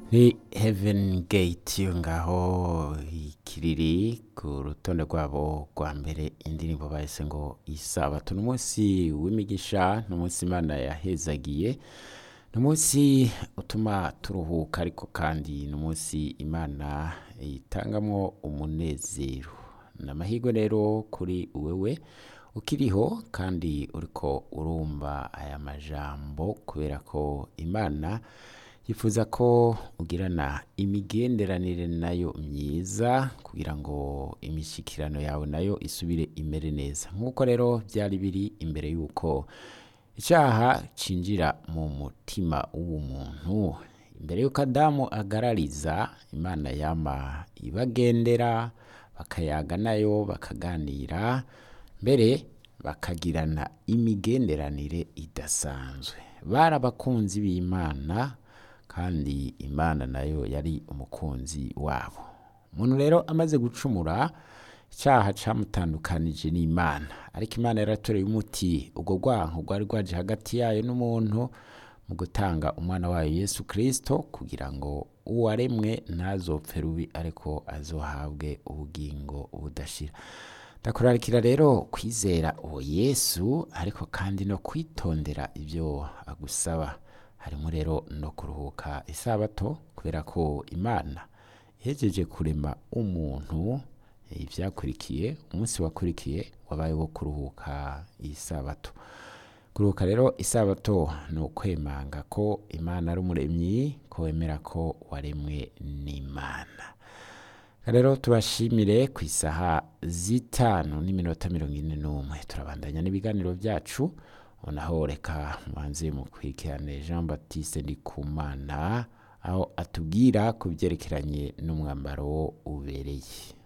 ni heaven gate yo ngaho ikiriri ku rutonde rwabo rwa mbere indirimbo bahise ngo isabato ni umunsi w'imigisha ni umunsi imana yahezagiye ni umunsi utuma turuhuka ariko kandi ni umunsi imana itangamwo umunezero ni amahirwe rero kuri wewe ukiriho kandi uriko urumva aya majambo kubera ko imana yifuza ko ugirana imigenderanire nayo myiza kugira ngo imishikirano yawe nayo isubire imere neza nk'uko rero byari biri imbere y'uko icyaha cinjira mu mutima w'umuntu imbere y'uko adamu agarariza imana yama ibagendera bakayaga nayo bakaganira mbere bakagirana imigenderanire idasanzwe bari abakunzi b'imana kandi imana nayo yari umukunzi wabo umuntu rero amaze gucumura icyaha cyamutandukanije n'imana ariko imana yaratoreye umuti ubwo rwanko rwari rwaje hagati yayo n'umuntu mu gutanga umwana wayo yesu kirisito kugira ngo uwaremwe ntazopfe rubi ariko azohabwe ubugingo budashira ndakurarikira rero kwizera uwo yesu ariko kandi no kwitondera ibyo agusaba harimo rero no kuruhuka isabato kubera ko imana ihejeje kurema umuntu ibyakurikiye umunsi wakurikiye wabaye wo kuruhuka isabato kuruhuka rero isabato ni ukwemanga ko imana ari umuremyi ko wemera ko waremwe n'imana rero tubashimire ku isaha zitanu n'iminota mirongo ine n'umwe turabandanya n'ibiganiro byacu naho reka mubanze mukurikirane jean batiste ndikumana aho atubwira ku byerekeranye n'umwambaro ubereye